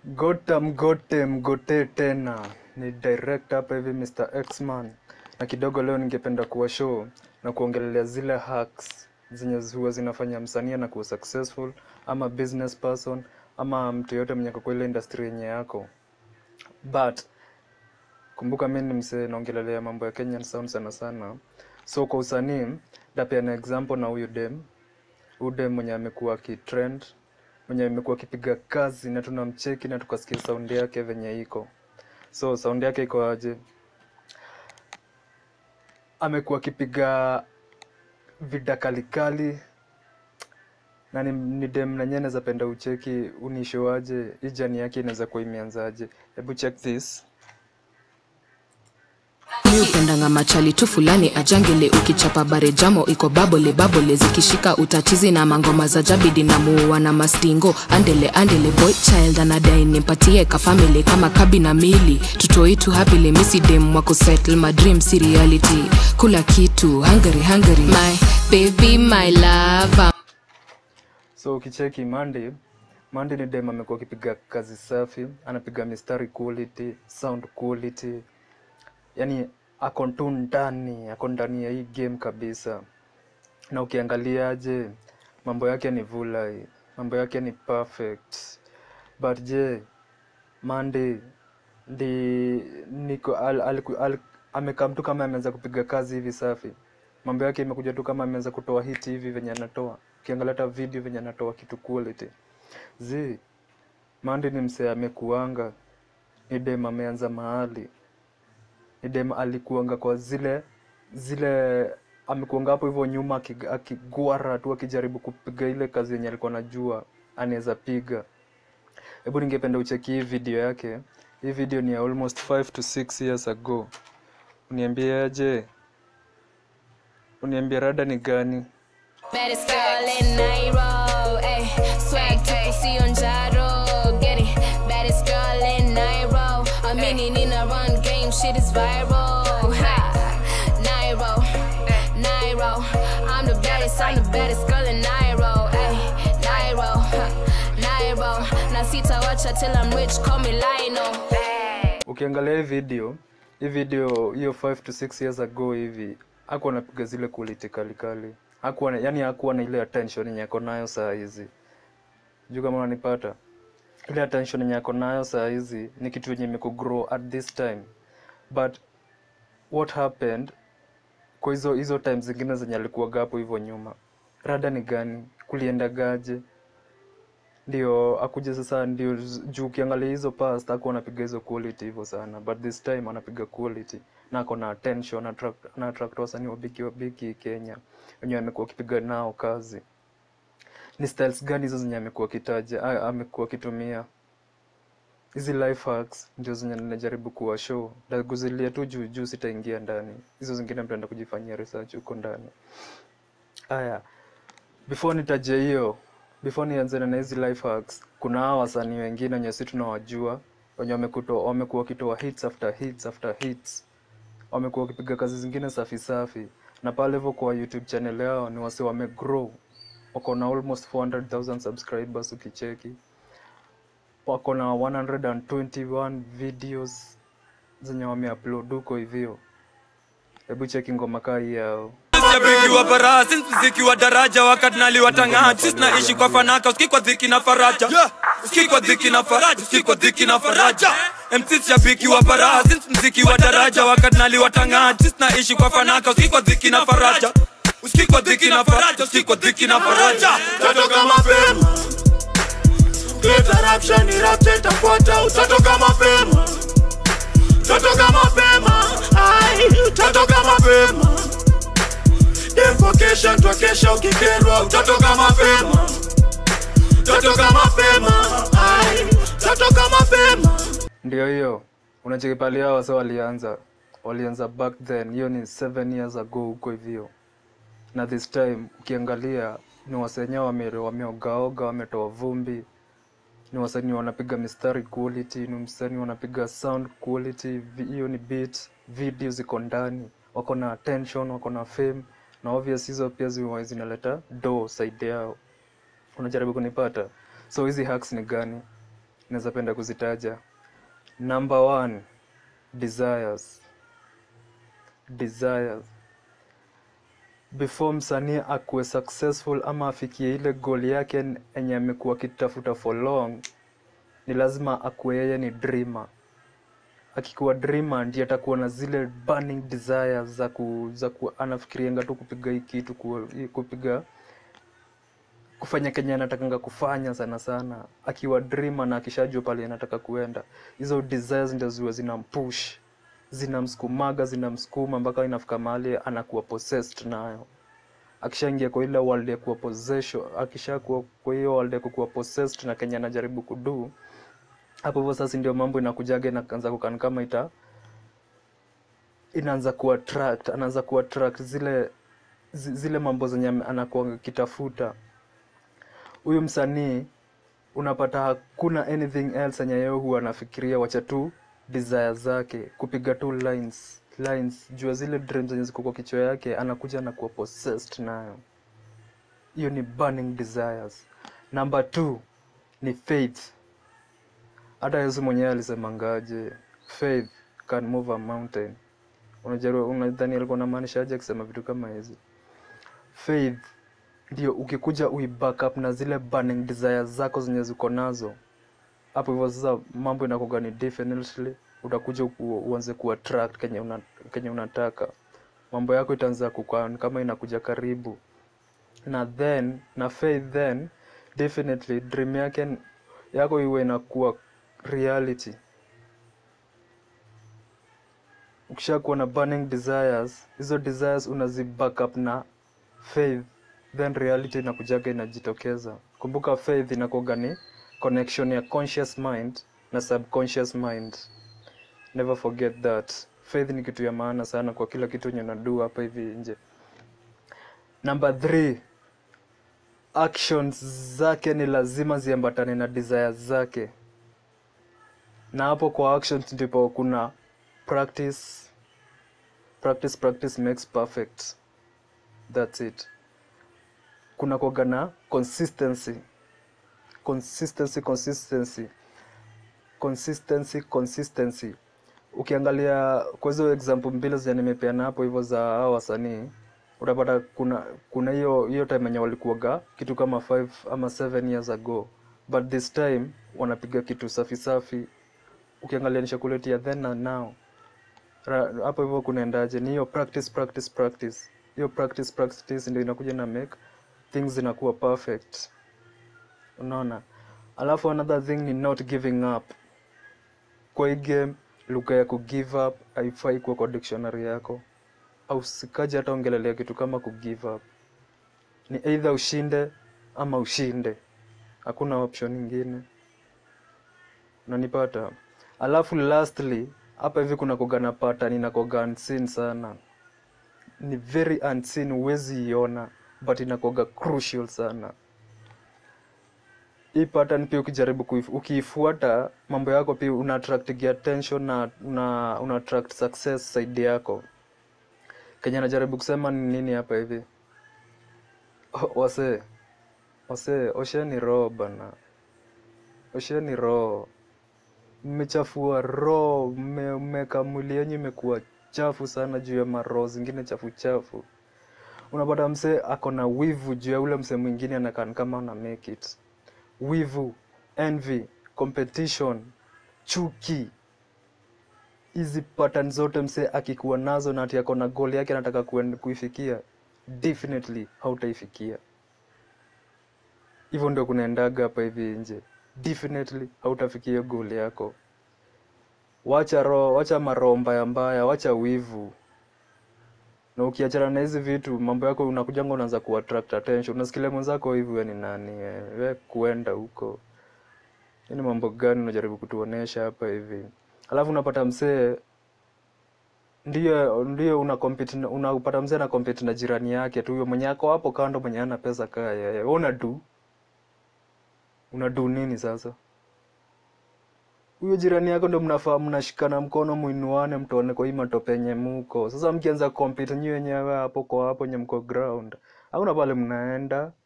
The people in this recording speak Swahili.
Gotam gote mgote tena ni direct hapa hivi Mr. Xman, na kidogo leo ningependa kuwa show na kuongelelea zile hacks zenye huwa zinafanya msanii na kuwa successful ama business person ama mtu yote mwenye ako kwa ile industry yenye yako but kumbuka mi ni msee naongelelea mambo ya Kenyan sound sana sana, so kwa usanii ndapeana example na huyu dem huyu dem mwenye amekuwa akitrend mwenye amekuwa akipiga kazi na tunamcheki na tukasikia saundi yake venye iko so saundi yake iko aje amekuwa akipiga vida kalikali na ni, ni dem nanyewe naweza penda ucheki unishoaje hii jani yake inaweza kuwa imeanzaje hebu check this mi upendanga machali tu fulani ajangele ukichapa bare jamo iko babole babole zikishika utatizi na mangoma za jabidi na muua na mastingo andele andele boy child anadai nimpatie kafamili kama kabi na mili tutoitu hapile misidem wako settle my dream si reality kula kitu hungary hungary my baby my love so ukicheki Mandy Mandy ni dem amekuwa akipiga kazi safi anapiga mistari quality sound quality yani ako tu ndani ako ndani ya hii game kabisa na ukiangaliaje mambo yake ni vulai mambo yake ni perfect but je Mandy ndi niko al, al, al, amekaa mtu kama ameanza kupiga kazi hivi safi mambo yake imekuja tu kama ameanza kutoa hit hivi venye anatoa ukiangalia hata video venye anatoa kitu quality zi Mandy ni msee amekuanga ni dem ameanza mahali ni dem alikuanga kwa zile zile amekuanga hapo hivyo nyuma akig- akigwara tu akijaribu kupiga ile kazi yenye alikuwa anajua anaweza piga hebu ningependa ucheki hii video yake hii video ni ya almost 5 to 6 years ago uniambiaje uniambia rada ni gani Baddest girl in Nairo, ayy. Swag tuko sio njaro, get it. Baddest girl in Nairo, a meaning in a run game, shit is viral. Ha. Nairo, Nairo, I'm the baddest, I'm the baddest girl in Nairo, ayy. Nairo, ha. Nairo, na sitawacha till I'm rich, call me Lionel. ukiangalia hii video hii video hiyo 5 to 6 years ago hivi hakuwa anapiga zile quality kali kali hakuwa na, yani hakuwa na ile attention yenye ako nayo saa hizi juu kama unanipata ile attention yenye ako nayo saa hizi ni kitu yenye imekugrow at this time but what happened kwa hizo hizo time zingine zenye alikuwaga hapo hivyo nyuma rada ni gani kuliendagaje ndio akuja sasa ndio z- juu ukiangalia hizo past hakuwa anapiga hizo quality hivyo sana but this time anapiga quality na ako na attention attract, na attract wasanii wabiki wabiki Kenya wenye amekuwa akipiga nao kazi ni styles gani hizo zenye amekuwa akitaja a- amekuwa akitumia hizi life hacks ndio zenye ninajaribu kuwa show ndaguzilia tu juu juu sitaingia ndani hizo zingine mtaenda kujifanyia research huko ndani haya before nitaje hiyo before nianze na hizi life hacks kuna hawa wasanii wengine wenye si tunawajua wenye wamekuto- wamekuwa wakitoa hits after hits after hits wamekuwa wakipiga kazi zingine safi safi na pale hivyo kwa youtube channel yao ni wase wamegrow wako na almost 400000 subscribers ukicheki wako na 121 videos zenye wameupload huko hivyo hebu cheki ngoma kaa hii yao Shabiki wa baraha, since mziki wa daraja wakati naliwatang'aa sisi naishi kwa fanaka uski kwa dhiki na faraja uski kwa dhiki na faraja uski kwa dhiki na faraja MC shabiki wa baraha since mziki wa daraja wakati naliwatang'aa sisi naishi kwa fanaka uski kwa dhiki na faraja uski kwa dhiki na faraja uski kwa dhiki na faraja utatoka mapema Leta rapsha ni rapsha itafuata utatoka mapema utatoka mapema ai utatoka mapema Dempo kesha twakesha ukikerwa utatoka mapema utatoka mapema ai utatoka mapema ndio hiyo unacheki pale hao wasa walianza walianza back then hiyo ni seven years ago huko hivyo na this time ukiangalia ni wasenya wame, wameogaoga wametoa vumbi ni wasanii wanapiga mistari quality ni msanii wanapiga sound quality vi- hiyo ni beat video ziko ndani wako na attention wako na fame na obvious hizo pia zi- zinaleta do side yao unajaribu kunipata so hizi hacks ni gani naweza penda kuzitaja number one desires desires before msanii akuwe successful ama afikie ile goal yake enye amekuwa akitafuta for long ni lazima akuwe yeye ni dreamer akikuwa dreamer ndiye atakuwa na zile burning desires za ku, za ku anafikirianga tu kupiga hii kitu ku, hii kupiga kufanya kenye anatakanga kufanya sana sana akiwa dreamer na akishajua pale anataka kuenda hizo desires ndio ziwe zinampush zinamsukumaga zinamsukuma mpaka inafika mahali anakuwa possessed nayo akishaingia kwa ile world ya kuwa possession akishakuwa kwa hiyo world ya kuwa possessed na kenye anajaribu kudu hapo hivyo sasa ndio mambo inakujaga inaanza kukan kama ita inaanza kuattract anaanza kuattract zile zi- zile mambo zenye ame- anakuwa akitafuta huyu msanii unapata hakuna anything else yenye yeye huwa anafikiria wacha tu desire zake kupiga tu lines lines jua zile dreams zenye ziko kwa kichwa yake anakuja anakuwa possessed nayo hiyo ni burning desires number two ni faith hata yesu mwenyewe alisemangaje faith can move a mountain unajua unadhani alikuwa anamaanisha aje akisema vitu kama hizi faith ndio ukikuja uiback up na zile burning desires zako zenye ziko nazo hapo hivyo sasa mambo inakuga ni definitely utakuja ku, uanze kuattract kenye, una, kenye unataka mambo yako itaanza kukaa ni kama inakuja karibu na then na faith then definitely dream yake yako iwe inakuwa reality ukishakuwa na burning desires hizo desires unazi back up na faith then reality inakujaga inajitokeza kumbuka faith inakuwaga ni connection ya conscious mind na subconscious mind never forget that faith ni kitu ya maana sana kwa kila kitu yenye unadu hapa hivi nje number three actions zake ni lazima ziambatane na desires zake na hapo kwa actions ndipo kuna practice practice practice makes perfect that's it kuna kuwaga na consistency consistency consistency consistency consistency ukiangalia kwa hizo example mbili zenye nimepeana hapo hivyo za hao wasanii utapata kuna kuna hiyo hiyo time yenye walikuwaga kitu kama 5 ama 7 years ago but this time wanapiga kitu safi safi ukiangalia nishakuletia then na now Ra- hapo hivyo kunaendaje ni hiyo practice practice practice hiyo practice practice ndio inakuja na make things zinakuwa perfect unaona alafu another thing ni not giving up kwa hii game lugha ya kugive up haifai kuwa kwa dictionary yako au sikaji hata ongelelea kitu kama kugive up ni either ushinde ama ushinde hakuna option ingine unanipata alafu lastly hapa hivi kuna kogana pattern inakoga unseen sana ni very unseen huwezi iona but inakoga crucial sana hii pattern pia ukijaribu kuif, ukiifuata mambo yako pia una attract attention na una, una attract success side yako kenye najaribu kusema ni nini hapa hivi O- wase wase osheni roho bana osheni roho mmechafua roho mme- mmeka mwili yenyu imekuwa chafu sana juu ya maroho zingine chafu chafu unapata msee ako na wivu juu ya ule msee mwingine anakan kama ana make it wivu envy competition chuki hizi pattern zote msee akikuwa nazo na ati ako na goal yake anataka kuen- kuifikia definitely hautaifikia hivyo ndio kunaendaga hapa hivi nje definitely hautafikia hiyo goal yako wacha roho wacha maroho mbaya mbaya wacha wivu na ukiachana na hizi vitu mambo yako unakujanga unaanza kuattract attention unasikilia mwenzako hivi we ni nani we, we kuenda huko Hii ni mambo gani unajaribu kutuonesha hapa hivi alafu unapata msee ndio ndio una compete na- unapata mzee ana compete na jirani yake tu huyo mwenye ako hapo kando mwenye ana pesa kaa yeye wewe unadu unadu nini sasa huyo jirani yako ndo mnafaa mnashikana mkono muinuane mtuone kwa hii matope yenye muko sasa mkianza compete nyi wenyewe hapo kwa hapo nye mko ground hakuna pale mnaenda